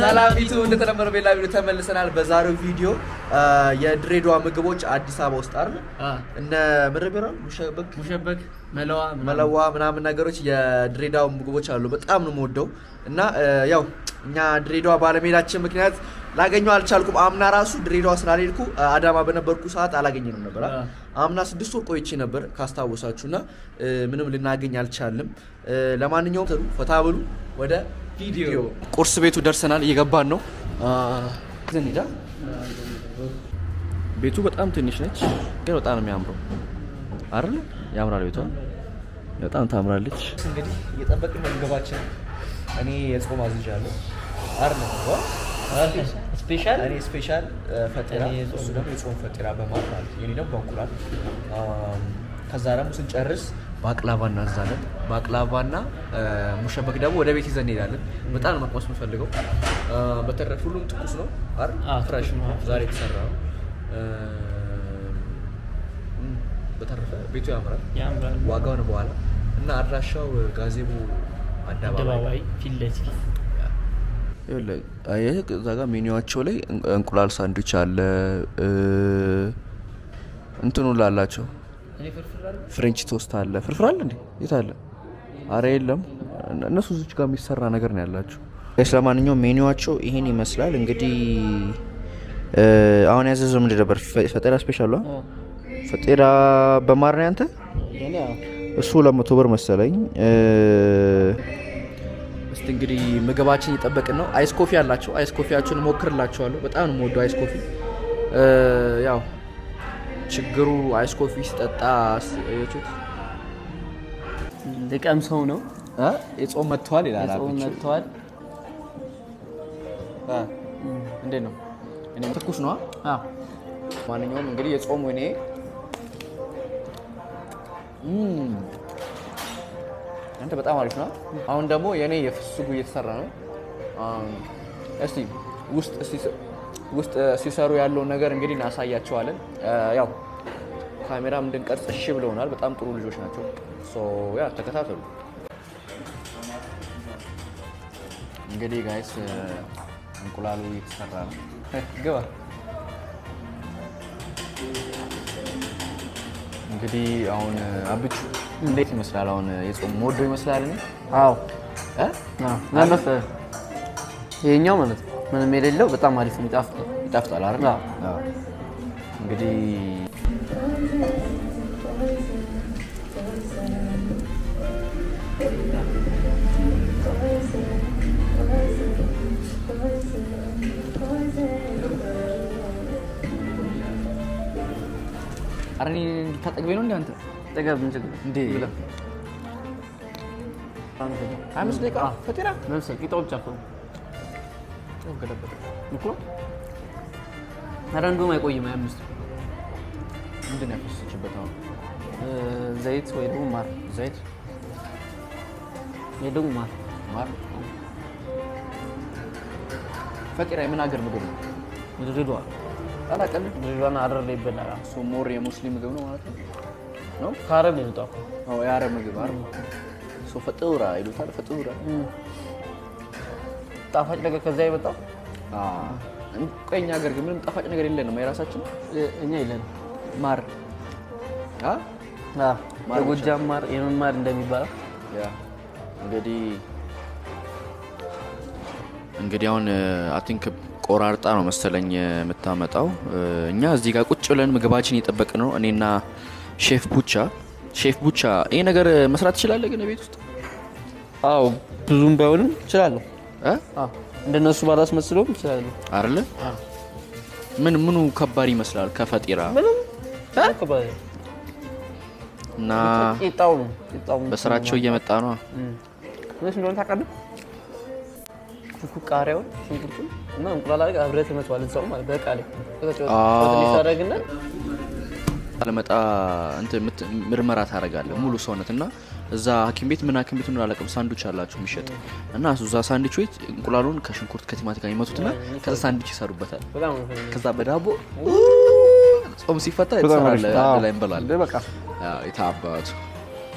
ሰላም ፊቱ እንደተለመደው ቤላ ቪዲዮ ተመልሰናል። በዛሬው ቪዲዮ የድሬዳዋ ምግቦች አዲስ አበባ ውስጥ አይደል እነ ምርብራ ሙሸበክ ሙሸበክ መለዋ መለዋ ምናምን ነገሮች የድሬዳዋ ምግቦች አሉ። በጣም ነው የምወደው እና ያው እኛ ድሬዳዋ ባለመሄዳችን ምክንያት ላገኘው አልቻልኩም። አምና ራሱ ድሬዳዋ ስላልሄድኩ አዳማ በነበርኩ ሰዓት አላገኘንም ነበር። አዎ። አምና ስድስት ወር ቆይቼ ነበር ካስታወሳችሁ እና ምንም ልናገኝ አልቻልንም። ለማንኛውም ተሩ ፈታ ብሉ ወደ ቪዲዮ። ቁርስ ቤቱ ደርሰናል፣ እየገባን ነው። ዘን ሄዳ ቤቱ በጣም ትንሽ ነች፣ ግን በጣም ነው የሚያምረው አይደል? ያምራል ቤቷ በጣም ታምራለች። እንግዲህ እየጠበቅን ነው ምግባችን። እኔ የጾም አዝዣለሁ አይደል? ስፔሻል እኔ ስፔሻል ፈጢራ እኔ የጾም እሱ ደግሞ የጾም ፈጢራ በማር ማለት ነው። የኔ ደግሞ በእንቁላል አም፣ ከዛ ደግሞ ስንጨርስ ባቅላቫ እናዛለን። ባቅላቫና ሙሸበክ ደግሞ ወደ ቤት ይዘን እንሄዳለን። በጣም ነው መቅመስ የምፈልገው። አ፣ በተረፈ ሁሉም ትኩስ ነው አይደል? አዎ፣ ፍሬሽ ነው፣ ትኩስ ነው። ዛሬ የተሰራ ነው። እም፣ በተረፈ ቤቱ ያምራል። ያምራል። ዋጋውን በኋላ እና አድራሻው ጋዜቦ አደባባይ አደባባይ ፊት ለፊት ይኸውልህ፣ አየህ እዛ ጋር ሜኒዋቸው ላይ እንቁ- እንቁላል ሳንድዊች አለ እ፣ እንትኑ ላላቸው እኔ ፍርፍር አለ ፍሬንች ቶስት አለ። ፍርፍር አለ እንዴ? የት አለ? አረ የለም። እነሱ እዚች ጋር የሚሰራ ነገር ነው ያላቸው። ለማንኛውም ሜኒዋቸው ይሄን ይመስላል። እንግዲህ እ፣ አሁን ያዘዘው ምንድን ነበር? ፈ- ፈጤራ ስፔሻል ፈጤራ በማር ነው ያንተ? የኔ ያው እሱ ሁለት መቶ ብር መሰለኝ። እስቲ እንግዲህ ምግባችን እየጠበቅን ነው። አይስ ኮፊ አላቸው። አይስ ኮፊያችሁን እሞክርላችኋለሁ። በጣም ነው የምወደው አይስ ኮፊ። እ፣ ያው ችግሩ አይስ ኮፊ ሲጠጣ እዩት፣ ልቀምሰው ነው እ፣ የጾም መጥተዋል ይላል። የጾም አብቹ። መጥተዋል እ፣ እንዴት ነው? እኔ ትኩስ ነዋ። አዎ ማንኛውም እንግዲህ የጾም ወይኔ እም፣ አንተ በጣም አሪፍ ነው። አሁን ደግሞ የኔ የፍስጉ እየተሰራ ነው። አም፣ እስቲ ውስጥ እስቲ ስ- ውስጥ እ፣ ሲሰሩ ያለውን ነገር እንግዲህ እናሳያቸዋለን። እ፣ ያው ካሜራም እንድንቀርጽ እሺ ብለውናል። በጣም ጥሩ ልጆች ናቸው። ሶ ያ ተከታተሉ። እንግዲህ ጋይስ እ፣ እንቁላሉ እየተሰራ ነው። ግባ እንግዲህ አሁን አብቹ እንዴት ይመስላል? አሁን የጾም ሞዶ ይመስላል። እኔ አዎ እ? ምን መሰለህ ይሄኛው ማለት ነው ምንም የሌለው በጣም አሪፍ ነው ይጣፍጣል ይጣፍጣል አይደል? አዎ። አዎ። እንግዲህ ኧረ እኔ እንድታጠግበኝ ነው እንደ አንተ ጠገብ እንችል እንዴ? አምስት ደቂቃ ፈጢራ ለምሳሌ ቂጣው ብቻ እኮ ነው እኮ ኧረ እንደውም አይቆይም ሀያ አምስት ምንድን ነው ያፈሰሰችበት አሁን? እ፣ ዘይት ወይ ደግሞ ማር ዘይት ወይ ደግሞ ማር ማር ፈጢራ የምን ሀገር ምግብ ነው? ድሬዳዋ አላውቅም። ድሬዳዋና ሀረር ላይ ይበላል ሶ ሞር የሙስሊም ምግብ ነው ማለት ነው ነው? ከሀረር ነው የመጣው እኮ አዎ የአረብ ምግብ አይደል? ሶ ፈጡራ ይሉታል። ፈጡራ ጣፋጭ ነገር ከዛ የመጣው ቀኝ ሀገር ግን ምንም ጣፋጭ ነገር የለንም። የራሳችን እ፣ እኛ የለንም ማር አ? አዎ፣ ማር የጎጃም ማር የምን ማር እንደሚባለው ያ እንግዲህ እንግዲህ አሁን አይ ቲንክ ቆራርጣ ነው መሰለኝ የምታመጣው። እኛ እዚህ ጋር ቁጭ ብለን ምግባችን እየጠበቅን ነው። እኔና ሼፍ ቡቻ ሼፍ ቡቻ ይሄ ነገር መስራት ትችላለህ ግን ቤት ውስጥ አዎ ብዙም ባይሆንም እችላለሁ እ? አዎ እንደነሱ ባላስመስለውም እችላለሁ አይደለ? አዎ ምን ምኑ ከባድ ይመስላል ከፈጢራ ምንም ከባድ ነው። እና ቂጣው ነው ቂጣው በስራቸው እየመጣ ነው። ትንሽ እንደሆነ ታውቃለህ ሽንኩርት ቃሪያውን ሽንኩርቱን እና እንቁላል አድርገህ አብረህ ትመታዋለህ እዛው ማለት በቃ ላይ አዎ። ትንሽ ታደርግና አለመጣ እንትን ምት- ምርመራ ታደርጋለህ ሙሉ ሰውነት እና እዛ ሐኪም ቤት ምን ሐኪም ቤት ምን አላውቅም ሳንዱች አላቸው የሚሸጥ እና እሱ እዛ ሳንዱች ቤት እንቁላሉን ከሽንኩርት ከቲማቲም ጋር ይመቱትና ከዛ ሳንዱች ይሰሩበታል። በጣም ነው የሚፈልገው። ከዛ በዳቦ ጾም ሲፈታ በጣም አሪፍ። ትሰራለህ፣ አዎ። አንድ ላይ እንበላለን። በቃ አዎ፣ የታባቱ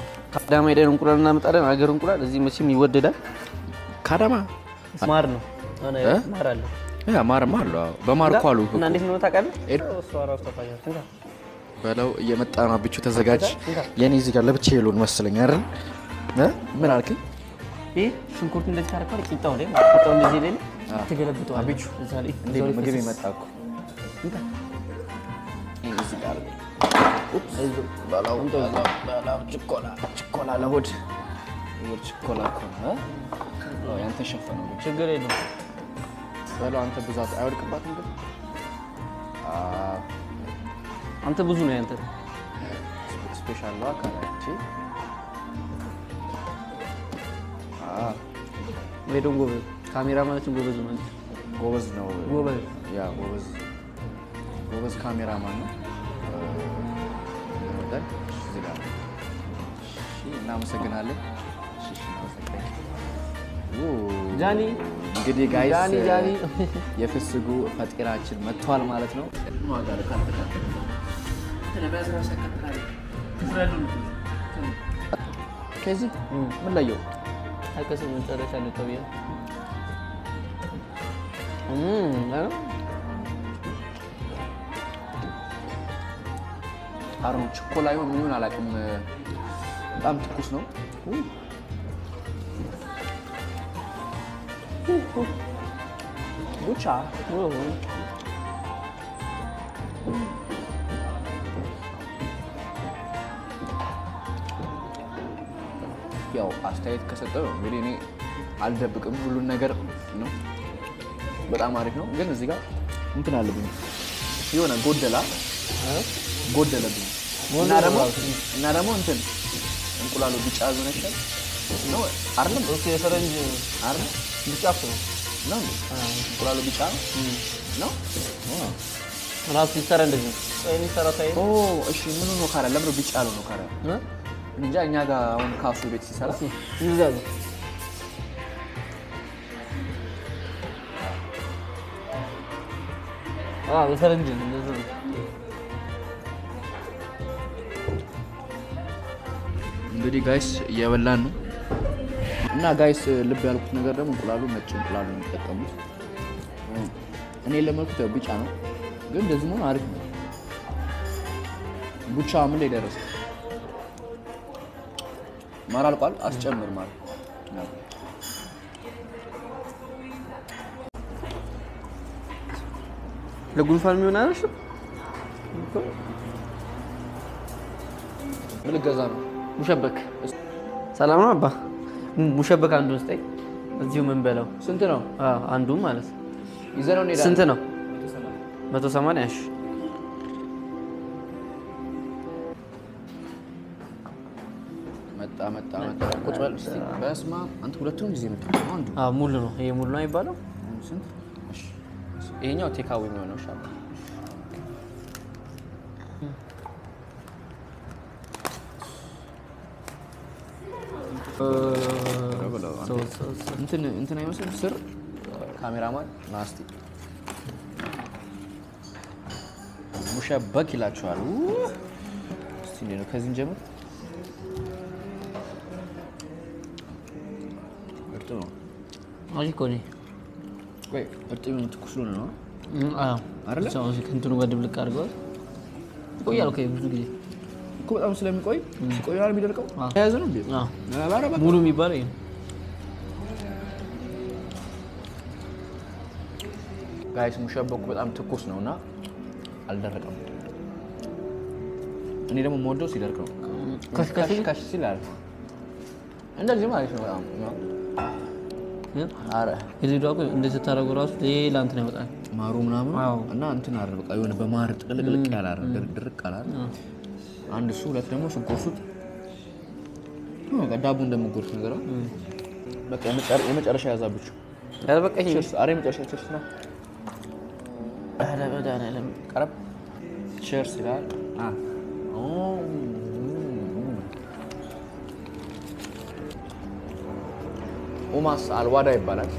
ከአዳማ ሄደን እንቁላል እናመጣለን። አገር እንቁላል እዚህ መቼም ይወደዳል። ከአዳማ ማር ነው ሆነ እ? ማር አለ ያ ማርማ አለው። አዎ። በማር እኮ አሉ እና እንዴት ነው ታውቃለህ? ኤድ- እሷ ራሱ ታውቃለች። እንካ በለው እየመጣ ነው። አብቹ ተዘጋጅ። እንካ። የኔ እዚህ ጋር ለብቻ የሉን መሰለኝ አይደል? እ? ምን አልከኝ? ይህ ሽንኩርት እንደዚህ ታደርገዋለህ። ቂጣው ላይ ማለት ቂጣው እንደዚህ ላይ አዎ። ትገለብጠዋለህ። አብቹ እዛ ላይ እንዴት ነው እዛው ላይ ምግብ ፍስስ። የመጣ እኮ እንካ። ይሄ እዚህ ጋር አለ። አይዞህ። በላው በላው በላው ችኮላ ችኮላ ለሆድ ይኸው ችኮላ እኮ ነው እ? አዎ፣ ያንተ ሸፈነው ብቻ ችግር የለውም። በለው አንተ ብዛት አይወድቅባትም ግን አዎ፣ አንተ ብዙ ነው ያንተ። ስፔሻል ነው አካላቺ አዎ ወይ ደግሞ ጎበዝ ካሜራ ማለትም ጎበዝ ማለት ጎበዝ ነው ጎበዝ ያ ጎበዝ ጎበዝ ካሜራማን ነው ይወዳል እዚህ ጋር ነው። እሺ እናመሰግናለን እሺ እሺ እናመሰግናለን ኡ፣ ጃኒ እንግዲህ ጋይስ ጃኒ ጃኒ የፍስጉ ፈጢራችን መጥቷል ማለት ነው ከዚህ ምን ለየው አይቀስም መጨረሻ ልጠው ብዬ አሮ ችኮላ ይሁን ምን ይሁን አላውቅም በጣም ትኩስ ነው ቡቻ ያው አስተያየት ከሰጠው እንግዲህ እኔ አልደብቅም ሁሉን ነገር ነው። በጣም አሪፍ ነው፣ ግን እዚህ ጋር እንትን አለብኝ የሆነ ጎደላ ጎደለብኝ እና ደግሞ እና ደግሞ እንትን እንቁላሉ ቢጫ ዞነሻል ነው አይደለም? እሱ የፈረንጅ አይደለም ብቻ እኮ ነው ነው እንዴ? እንቁላሉ ቢጫ ነው ነው? ራሱ ሲሰራ እንደዚህ ነው የሚሰራ ሳይ ኦ እሺ፣ ምኑ ነው ካራ? ለምን ቢጫ ያለው ነው ካራ? እንጃ እኛ ጋር አሁን ካሱ ቤት ሲሰራ እንደዛ ነው አዎ የፈረንጅ ነው እንደዛ ነው እንግዲህ ጋይስ እየበላን ነው እና ጋይስ ልብ ያልኩት ነገር ደግሞ እንቁላሉ ነጭ እንቁላሉ ነው የሚጠቀሙት። እኔ ለመልኩት ያው ቢጫ ነው፣ ግን እንደዚህ መሆን አሪፍ ነው። ቡቻ ምን ላይ ደረሰ? ማር አልቋል። አስጨምር ማር ያው ለጉንፋን የሚሆን አይደል ምን ልገዛ ነው? ሙሸበክ ሰላም ነው አባ ሙሸበክ አንዱን ስጠኝ እዚሁ ምን በለው ስንት ነው? አንዱ ማለት ነው ይዘነው እንሄዳለን። ስንት ነው መቶ ሰማንያ እሺ መጣ መጣ መጣ። ቁጭ በል እስኪ። በስመ አብ አንተ ሁለቱንም ጊዜ መጣ አንዱ አዎ ሙሉ ነው ይሄ ሙሉ ነው የሚባለው ስንት? እሺ ይሄኛው ቴካዊ የሚሆነው ሻል እንትን እንትን አይመስልም ስር ካሜራማን ናስቲ ሙሸበክ ይላችኋል። ው! እስቲ እንዴት ነው ከዚህ እንጀምር። እርጥብ ነው። አይ እኮ ነው ቆይ እርጥብ ነው ትኩስ ስለሆነ ነው አዎ አይደለ? ሰው ከእንትኑ ጋር ድብልቅ አድርገዋል ይቆያል እኮ ብዙ ጊዜ እኮ በጣም ስለሚቆይ ሲቆይ ነው የሚደርቀው። አዎ። ተያያዘ ነው እንዴ? አዎ ኧረ እባክህ። ሙሉ የሚባለው ይሄ ነው ጋይስ ሙሸበኩ በጣም ትኩስ ነው እና አልደረቀም። እኔ ደግሞ የምወደው ሲደርቅ ነው። ከሽ ከሽ ከሽ ከሽ ሲል አለ እንደዚህ ማለት ነው። በጣም ግን አረ የዚህ እኮ እንደዚህ ስታደርገው ራሱ ሌላ እንትን ያወጣል ማሩ ምናምን አዎ። እና እንትን አረ በቃ የሆነ በማር ጥቅልቅልቅ ያለ አረ ድርቅ ድርቅ አለ አረ አንድ እሱ ሁለት ደግሞ ስጎርሱት በቃ ዳቦ እንደምጎርስ ነገር ነው። በቃ የመጨረ- የመጨረሻ ያዛብችሁ። ኧረ በቃ ይሄ ቸርስ አረ የመጨረሻ ቸርስ ነው። ኧረ መድኃኒዓለም ቀረብ ቸርስ ይላል። አ ኦ ኡማስ አልዋዳ ይባላል።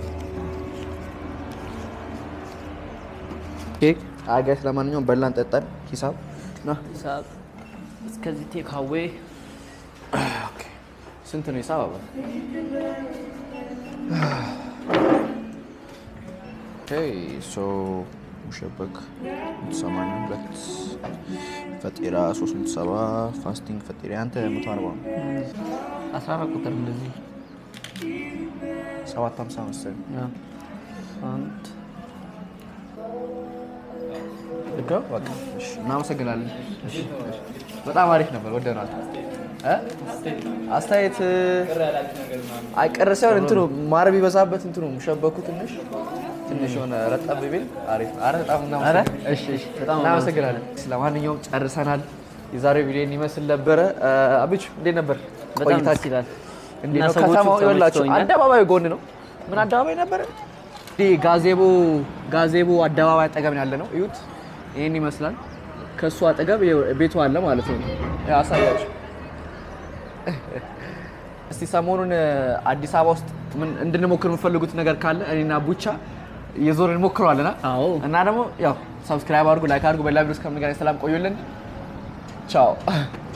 ኬክ አጋስ ለማንኛውም በላን ጠጣን። ሂሳብ ና ሰዓት እስከዚህ ቴክ አዌ ስንት ነው ሂሳብ? አባ ኦኬ ሶ ሙሸበክ 82 ፈጢራ 370 ፋስቲንግ ፈጢራ አንተ 140 ነው 14 ቁጥር እንደዚህ 750 መሰለኝ ያ። አንድ ልክ ነው በቃ እሺ እናመሰግናለን በጣም አሪፍ ነበር ወደናል እ አስተያየት አይ ቅር ሳይሆን እንትኑ ማር ቢበዛበት እንትኑ ሙሸበኩ ትንሽ ትንሽ የሆነ ረጠብ ቢል አሪፍ ነው። ኧረ በጣም ኧረ እናመሰግናለን እሺ እሺ በጣም እናመሰግናለን ለማንኛውም ጨርሰናል የዛሬው ቪዲዮን ይመስል ነበረ አብቹ እንዴት ነበር በጣም ደስ ቆይታችን ይላል። እንዴት እና ነው ሰዎቹ ከተማው ይኸውላችሁ ተመችተውኛል። አደባባዩ ጎን ነው ምን አደባባይ ነበረ እንዲህ ጋዜቦ ጋዜቦ አደባባይ አጠገብ ነው ያለ ነው እዩት ይህን ይመስላል ከእሱ አጠገብ ይኸው ቤቱ አለ ማለት ነው ያሳያችሁ እስቲ ሰሞኑን አዲስ አበባ ውስጥ ምን እንድንሞክር የምፈልጉት ነገር ካለ እኔና ቡቻ የዞርን እንሞክረዋለና አዎ እና ደግሞ ያው ሰብስክራይብ አድርጉ ላይክ አድርጉ በሌላ ቪዲዮ እስከምንገናኝ ሰላም ቆዩልን ቻው